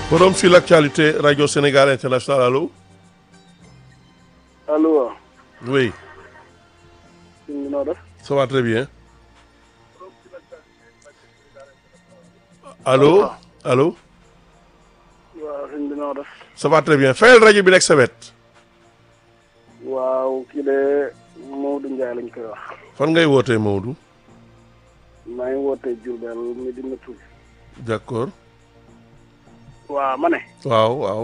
Forum sur l'actualité Radio Sénégal International allo. allo waaw. oui. sëñ bi noo def. ça va très bien. allo allo. waaw sëñ bi noo def. ça va très bien fayal rajo bi nekk sa wet. waaw kii de Maodo Ndiaye lañ koy wax. fan ngay wootee Maodo. maa ngi wootee Diourbel Medina Toul. d'accord. waaw ma ne. waaw waaw.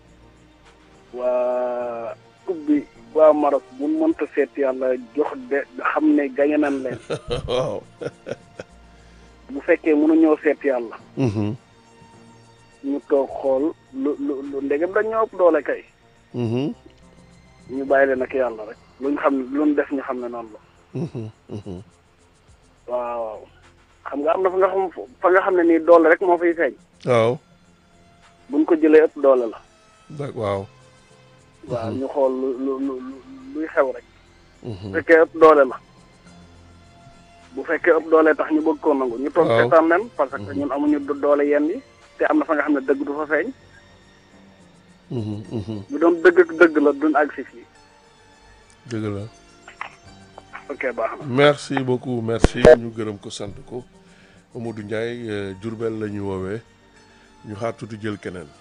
waa coupe bi waa Maroc bu mënta seet yàlla jox de xam ne gañe nañ leen. waaw. bu fekkee mënuñoo seet yàlla. Mhm, ñu toog xool lu lu lu ndegem dañ ñoo ëpp doole kay. mhm, ñu bàyyi leen ak yàlla rek. luñ xam luñ def ñu xam ne noonu la. mhm, mhm. waaw waaw xam nga am na fa nga xam fa nga xam ne nii doole rek moo fiy feeñ. waaw. buñ ko jëlee ëpp doole la. dak waaw. waaw ñu xool lu lu lu luy xew rek. bu Mhm, fekkee ëpp doole la. bu fekkee ëpp doole tax ñu bëgg koo nangu. ñu toog Waaw. seetaan leen parce que Mhm. ñun amuñu do- doole yenn yi. te am na fa nga xam ne dëgg du fa feeñ. mhm, mhm. bu doon dëgg ak dëgg la duñ àgg si fii. dëgg la. ok baax na. merci beaucoup merci ñu gërëm ko sant ko Mamadou Ndiaye euh, Diourbel la ñu woowee ñu xaar tuuti jël keneen.